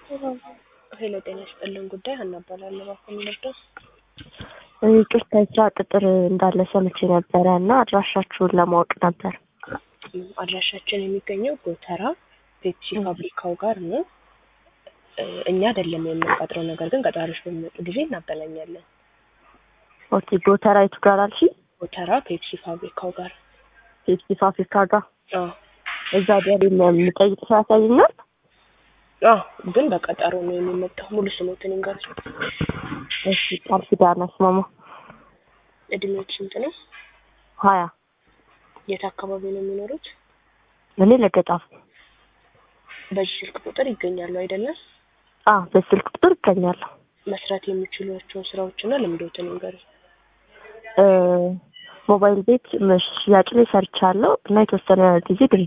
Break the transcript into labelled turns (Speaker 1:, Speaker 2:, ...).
Speaker 1: ሄሎ ጤና ይስጥልን ጉዳይ ሀና እባላለሁ። እባክዎ ልርዳው?
Speaker 2: ይቅርታ የስራ ቅጥር እንዳለ ሰምቼ ነበረ እና አድራሻችሁን ለማወቅ ነበር።
Speaker 1: አድራሻችን የሚገኘው ጎተራ ፔፕሲ ፋብሪካው ጋር ነው። እ እኛ አይደለም የምንቀጥረው፣ ነገር ግን ቀጣሪዎች በሚመጡ ጊዜ እናገናኛለን።
Speaker 2: ኦኬ ጎተራ የቱ ጋር አልሽ?
Speaker 1: ጎተራ ፔፕሲ ፋብሪካው ጋር
Speaker 2: ፔፕሲ ፋብሪካ ጋር
Speaker 1: አዎ
Speaker 2: እዛ ደሬ የምጠይቅ ሰው ያሳየኛል?
Speaker 1: አዎ፣ ግን በቀጠሮ ነው የሚመጣው። ሙሉ ስሞትን ይንገሩኝ።
Speaker 2: እሺ ቃል ኪዳን አስማማ
Speaker 1: እድሜዎች ስንት ነው?
Speaker 2: ሀያ
Speaker 1: የት አካባቢ ነው የሚኖሩት?
Speaker 2: እኔ ለገጣፉ
Speaker 1: በዚህ ስልክ ቁጥር ይገኛሉ አይደለም?
Speaker 2: አ በስልክ ቁጥር ይገኛለሁ።
Speaker 1: መስራት የሚችሏቸውን ስራዎችና ልምዶትን ይንገሩኝ።
Speaker 2: እ ሞባይል ቤት ሽያጭ ላይ ሰርቻለሁ እና የተወሰነ ጊዜ